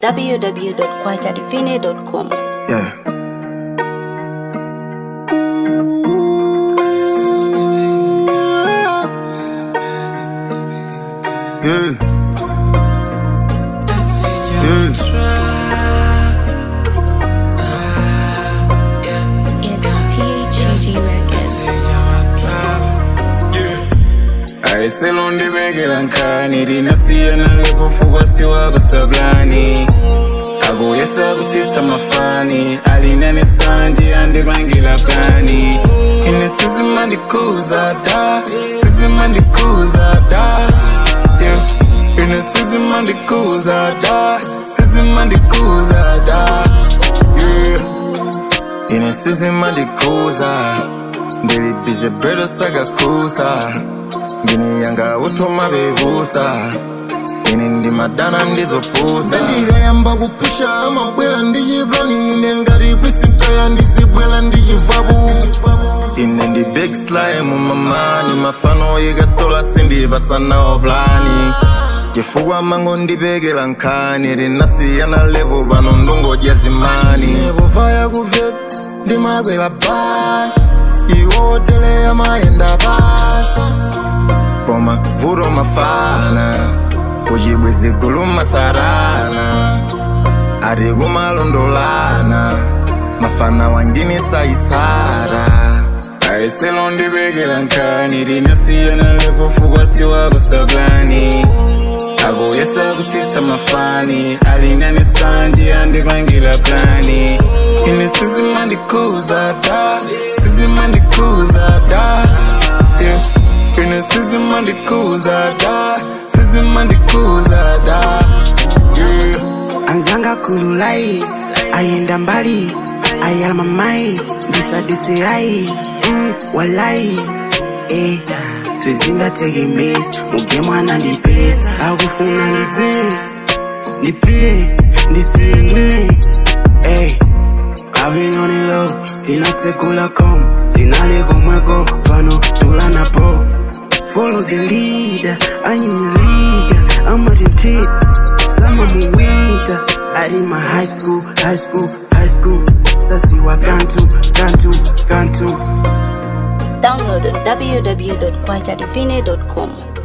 www.kwachadivine.com. Yeah. Yeah. It's THG Records. ayiselondi bekelankhani linasiyana levofukwa siwabasablani akuye sakutsitsa mafani alinane sanje andibangela plani ine sizimandikuza da sizimandikuza da yeah. ine sizimandikuza da sizimandikuza da yeah. ine sizimandikuza ndilipije bredo sagakusa ngini yanga utoma bebusa ine ndi madana ndizopusa ndikayamba kupusha amabwela ndichiplani ine ngati prisintaya ndizibwela ndichivabu ine ndi big slime mamani mafano ikasola sindipasanawo plani chifukwa mango ndipekela nkhani linasiyana levo pano ndungodya zimani povaya kuvep ndimakwela basi iwoteleya mayenda pasi koma vuto mafana kuchibwezi kulumatsarana ati kumalondolana mafana wangini sayitsara ayiselondi bekelankhani linasiyana levofukwa siwabasablani akuye sakutsitsa mafani alinane sanje andibangela plani ine sizimandikuza da sizimandikuza da yeah. ine sizimandikuza da sizimandikuza da yeah. anzanga kululai ayenda mbali ayalama mai ndisadise ai mm, walai eh, sizingategemezi muge mwana ndipesi akufuna ndize ndipfire ndisiyengine eh, avinonilo tinatekula kom tinalekomweko pano tulanapo follow the leader anyinyaliga amatintit sama muwinter alima high school high school high school sasiwa kantu kantu kantu Download on www.kwachadivine.com.